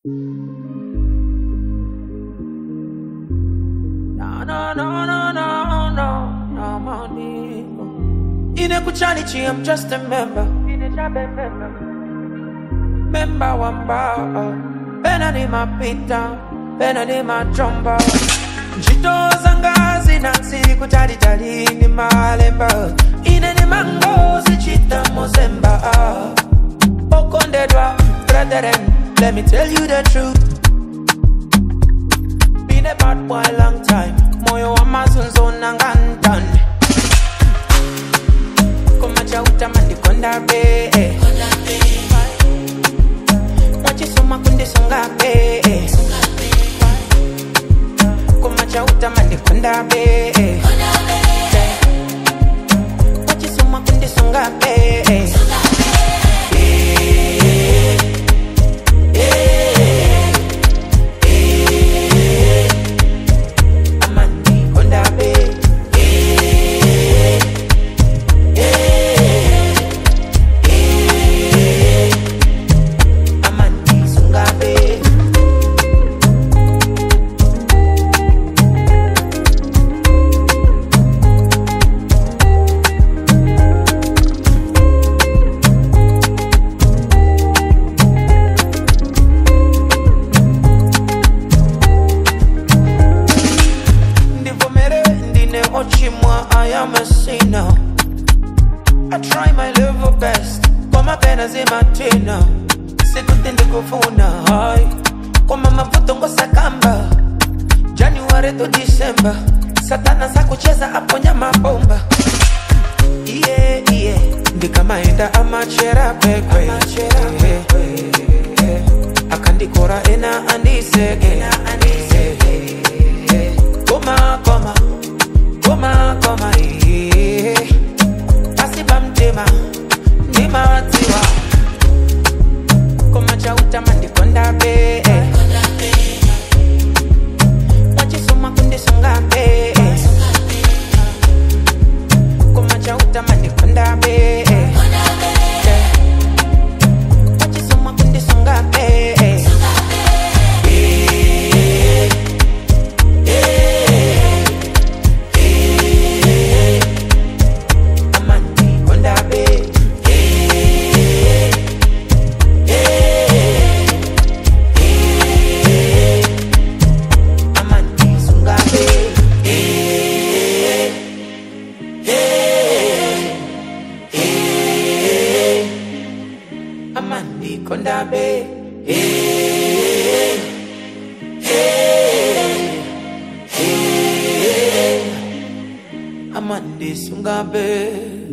No, no, no, no, no, no, no, money. Inekuchani chi, I'm just a member. Member wamba. Pena ni mapita, pena ni majomba. Njito zanga zinansi kutali tali ni malemba. Ine ni mango zichita mozemba. Okondedwa, brethren, let me tell you the truth. Been a bad boy long time. Moyo wa mazunzo nangantan. Koma chauta mandikonda be. Mwachisoma kundisonga be. Koma chauta mandikonda be. Mwachisoma kundisonga be. Amandi konda be. Amandi sunga be. ndivomere ndine ochimwa i am a sinner i try my level best koma pena zimatina sikuti ndikufuna hai koma mavuto ngosakamba january to december satana sakucheza aponya mabomba iye iye ndikamaenda amachera kwekwe akandikora ena andiseke koma koma koma koma iye asiba mtima ndimatiwa koma chautama ndikonda be mwachisoma kundisonga be koma chautama ndikonda be mwachisoma kundisonga be amandi konda be amandi sunga be amandi konda be amandi sunga be